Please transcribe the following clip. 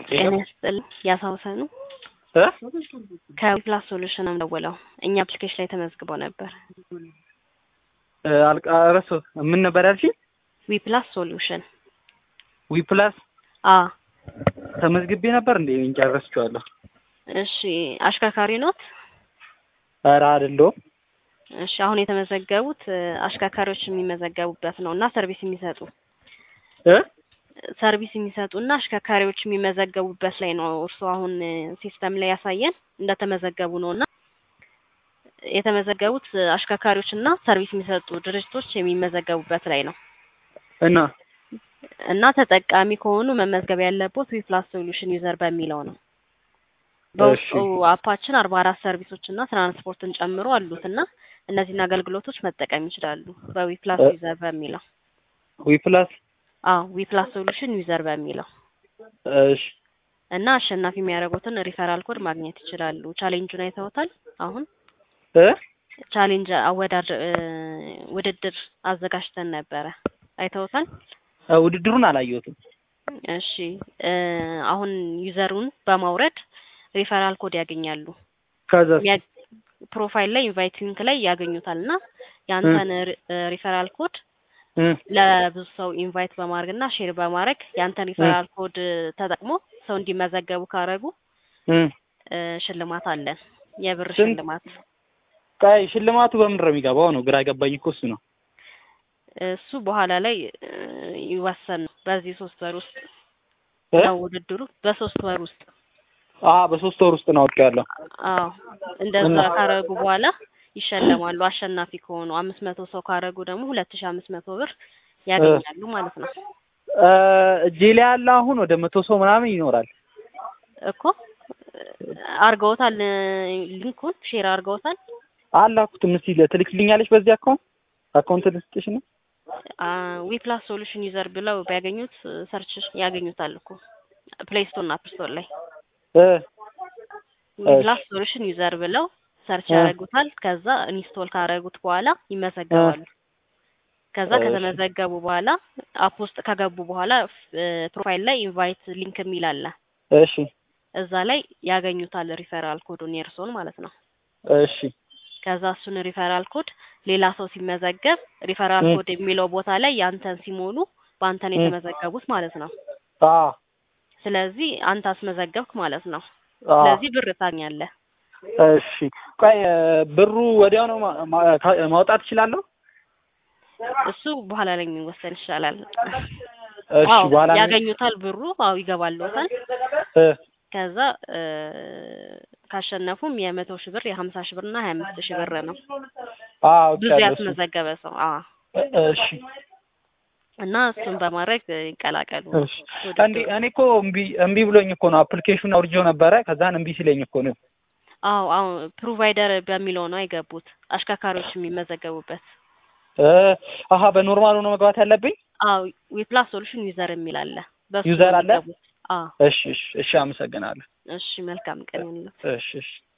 ጤና ይስጥልኝ ያሳውሰኑ እ ከዊፕላስ ሶሉሽን ነው የምደውለው። እኛ አፕሊኬሽን ላይ ተመዝግበው ነበር። አልቃ ረሳሁት። ምን ነበር ያልሽኝ? ዊፕላስ ሶሉሽን ዊፕላስ አ ተመዝግቤ ነበር እንዴ? እንጃ ረስቼዋለሁ። እሺ አሽከርካሪ ኖት? ኧረ አይደለሁም። እሺ አሁን የተመዘገቡት እ አሽከርካሪዎች የሚመዘገቡበት ነው እና ሰርቪስ የሚሰጡ እ ሰርቪስ የሚሰጡ እና አሽከርካሪዎች የሚመዘገቡበት ላይ ነው። እርስዎ አሁን እ ሲስተም ላይ ያሳየን እንደተመዘገቡ ነው እና የተመዘገቡት እ አሽከርካሪዎች እና ሰርቪስ የሚሰጡ ድርጅቶች የሚመዘገቡበት ላይ ነው እና እና ተጠቃሚ ከሆኑ መመዝገብ ያለቦት ዊፕላስ ሶሉሽን ዩዘር በሚለው ነው። በውስጡ አፓችን አርባ አራት ሰርቪሶች እና ትራንስፖርትን ጨምሮ አሉት እና እነዚህን አገልግሎቶች መጠቀም ይችላሉ በዊፕላስ እ- ዩዘር በሚለው ዊፕላስ አዎ ዊፕላስ ሶሉሽን ዩዘር በሚለው እሺ እና አሸናፊ የሚያደርጉትን ሪፈራል ኮድ ማግኘት ይችላሉ። ቻሌንጁን አይተውታል? አሁን እ ቻሌንጅ አወዳድ እ ውድድር አዘጋጅተን ነበረ አይተውታል? እ ውድድሩን አላየሁትም። እሺ እ አሁን ዩዘሩን በማውረድ ሪፈራል ኮድ ያገኛሉ። ከዛ የሚያ- ፕሮፋይል ላይ ኢንቫይት ሊንክ ላይ ያገኙታል እና ያንተን ሪ- እ ሪፈራል ኮድ እ ለብዙ ሰው ኢንቫይት በማድረግ እና ሼር በማድረግ ያንተን ሪፈራል ኮድ ተጠቅሞ ሰው እንዲመዘገቡ ካረጉ እ እ ሽልማት አለን። የብር ስንት? ሽልማት ቆይ ሽልማቱ በምንድን ነው የሚገባው? ነው ግራ የገባኝ እኮ እሱ ነው። እሱ በኋላ ላይ እ ይወሰን ነው። በዚህ ሶስት ወር ውስጥ እ ነው ውድድሩ። በሶስት ወር ውስጥ አ በሶስት ወር ውስጥ ነው አውቄያለሁ። አዎ እንደዛ እና- ካረጉ በኋላ ይሸለማሉ። አሸናፊ ከሆኑ አምስት መቶ ሰው ካረጉ ደግሞ ሁለት ሺህ አምስት መቶ ብር ያገኛሉ ማለት ነው እ እጄ ላይ ያለ አሁን ወደ መቶ ሰው ምናምን ይኖራል። እኮ አርገውታል። እ ሊንኩን ሼር አርገውታል። አላኩትም። እስኪ ትልክልኛለች በዚህ አካውንት አካውንት ልስጥሽ ነው። ዊፕላስ ሶሉሽን ዩዘር ብለው ቢያገኙት እ ሰርች ያገኙታል እኮ ፕሌይ ስቶር እና አፕ ስቶር ላይ እ ዊፕላስ ሶሉሽን ዩዘር ብለው ሰርች እ ያደርጉታል። ከዛ ኢንስቶል ካደረጉት በኋላ ይመዘገባሉ። ከዛ እሺ። ከተመዘገቡ በኋላ አፕ ውስጥ ከገቡ በኋላ እ ፕሮፋይል ላይ ኢንቫይት ሊንክ የሚል አለ። እሺ እዛ ላይ ያገኙታል ሪፈራል ኮዱን የእርሶን ማለት ነው። እሺ ከዛ እሱን ሪፈራል ኮድ ሌላ ሰው ሲመዘገብ ሪፈራል እ ኮድ የሚለው ቦታ ላይ ያንተን ሲሞሉ በአንተን እ የተመዘገቡት ማለት ነው። አ ስለዚህ አንተ አስመዘገብክ ማለት ነው። አ ስለዚህ ብር ታኛለህ። እሺ ቆይ እ ብሩ ወዲያው ነው ማ- ማ- ካ- ማውጣት እችላለሁ? እሱ በኋላ ላይ የሚወሰን ይሻላል። እሺ አዎ በኋላ ነው- ያገኙታል ብሩ። አዎ ይገባልዎታል። እ ከዛ እ ካሸነፉም የመቶ ሺህ ብር የሀምሳ ሺህ ብር እና ሀያ አምስት ሺህ ብር ነው አ ብዙ አውቄያለሁ እሱ። ያስመዘገበ ሰው። አዎ እ እሺ እና እሱን በማድረግ እ ይቀላቀሉ እሺ እንዴ ውድድሩ። እኔ እኮ እምቢ እምቢ ብሎኝ እኮ ነው አፕሊኬሽኑን አውርጄው ነበረ። ከዛን እምቢ ሲለኝ እኮ ነው። አዎ አዎ ፕሮቫይደር በሚለው ነው የገቡት አሽከርካሪዎች የሚመዘገቡበት። እ አሀ በኖርማሉ ነው መግባት ያለብኝ። አዎ ዊፕላስ ሶሉሽን ዩዘር የሚል አለ። በሱ ዩዘር ነው አለ? የሚገቡት። አዎ እሺ እሺ እሺ አመሰግናለሁ። እሺ መልካም ቀን ይሁንልዎት። እሺ እሺ